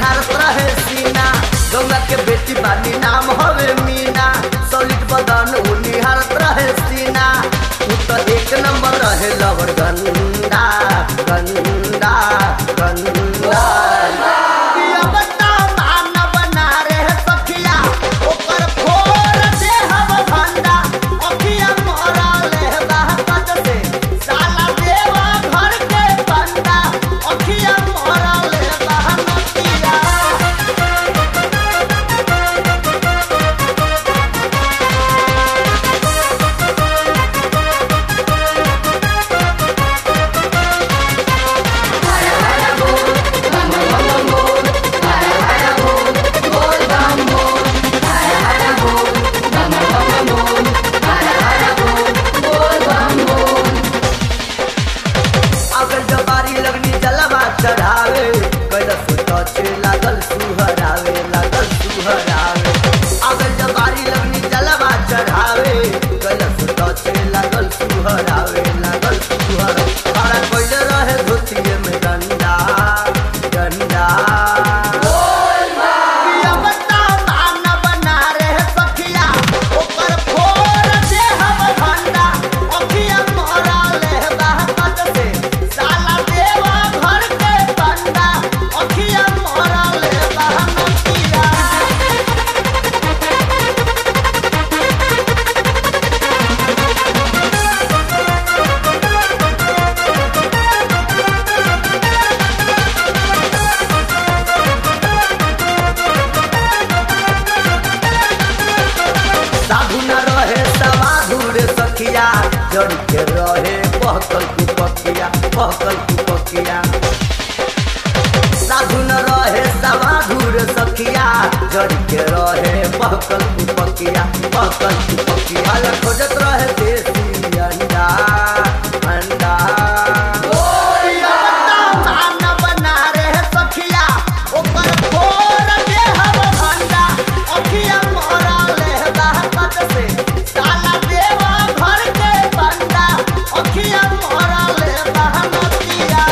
निहारत रहे सीना गंगा के बेटी बानी नाम हवे मीना सॉलिड बदन उ निहारत रहे सीना उ तो एक नंबर रहे लवर गंदा गंदा गंदा पिया बता मानव ना रे सखिया ओकर फोर दे हम भंडा अखिया मोरा ले बात से साला देवा घर के बंदा अखिया मोरा ले बहनतिया अगर जबारी लगनी जलवा चढ़ावे कैलस टचे लागल सुहरावे लागल सुहरावे अगर जबारी लगनी जलवा चढ़ावे कैलस टचे लागल सुहरावे लागल सुहरावे बड़ा कोइले रहे धोतिए में डंडा डंडा पिया बता मानव ना रे सखिया ओकर फोर दे हम भंडा अखिया मोरा ले बात से साला देवा घर के बंदा अखिया मोरा ले बहनतिया साधु न रहे सवाधु रे सखिया जड़ के रहे पहकल कुपकिया पहकल कुपकिया साधु न रहे सवाधु रे सखिया जड़ के रहे पहकल कुपकिया पहकल कुपकिया हाल खोजत रहे देसी अंडा अंडा मानव ना रे सखिया ओकर फोर दे हम भंडा अखिया मोरा ले बात से साला देवा घर के बंदा अखिया मोरा ले बहनतिया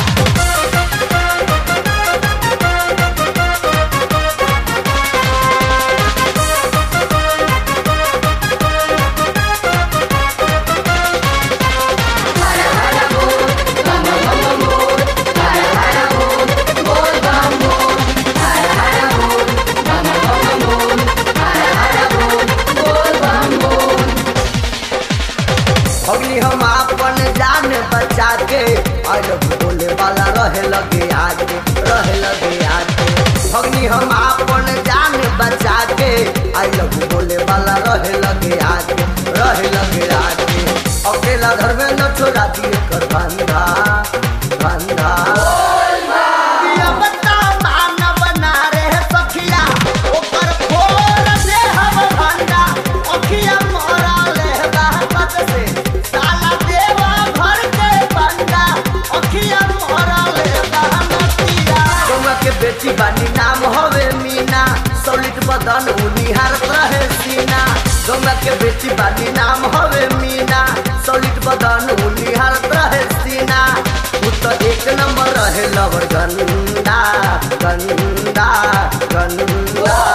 अग्नि हम अपन जान बचा के अलग बोले वाला रहे लगे आगे रहे लगे आगे अग्नि हम अपन जान बचा के अलग बोले वाला रहे लगे आगे रहे लगे आगे अकेला घर में न छोड़ा दिए कर बंधा बंधा पिया बता मानव ना रे सखिया ओकर फोर दे हम भंडा अखिया मोरा ले बात से साला देवा घर के बंदा अखिया मोरा ले बहनतिया गौवा के बेटी बानी नाम हवे मीना सॉलिड बदन उ निहारत रहे सीना गौवा के बेटी बानी नाम हवे मीना सॉलिड बदन उ निहारत रहे सीना उ तो एक नंबर रहे लवर गंदा गंदा गंदा